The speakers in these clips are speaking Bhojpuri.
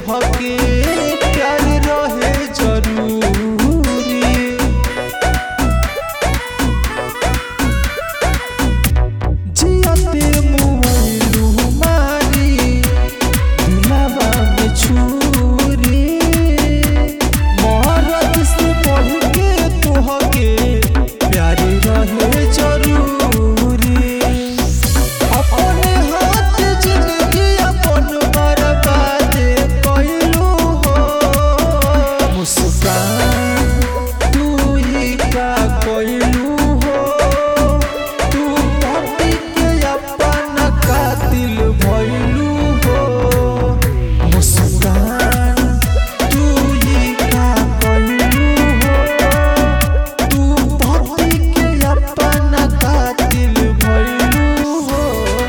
तोहके प्यार रहे जरूरी जियते मुइलू मारी दिलवा में छुरी मोहरत से बढ़ के तोहके प्यार रहे जरूरी अपने हाथ जिंदगी अपन बर्बाद कइलू हो मुस्कान तू ही का कइलू हो तू पति के अपन कातिल भइलू हो मुस्कान तू ही का कइलू हो तू पति के अपन कातिल भइलू हो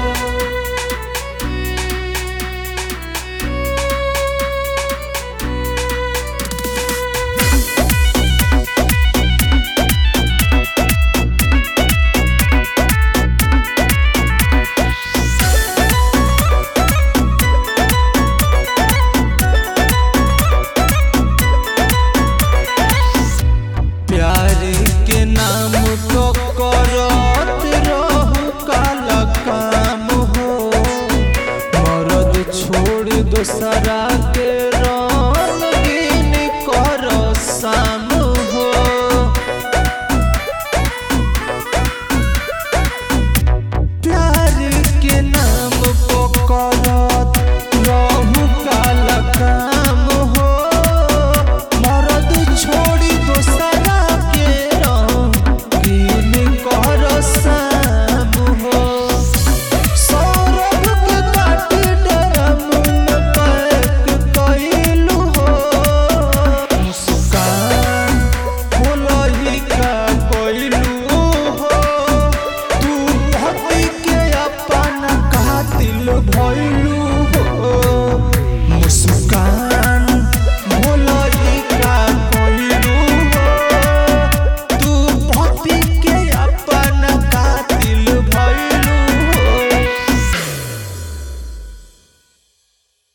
प्यार के नाम को करत रहू काला काम हो मरद छोड़ दोसरा के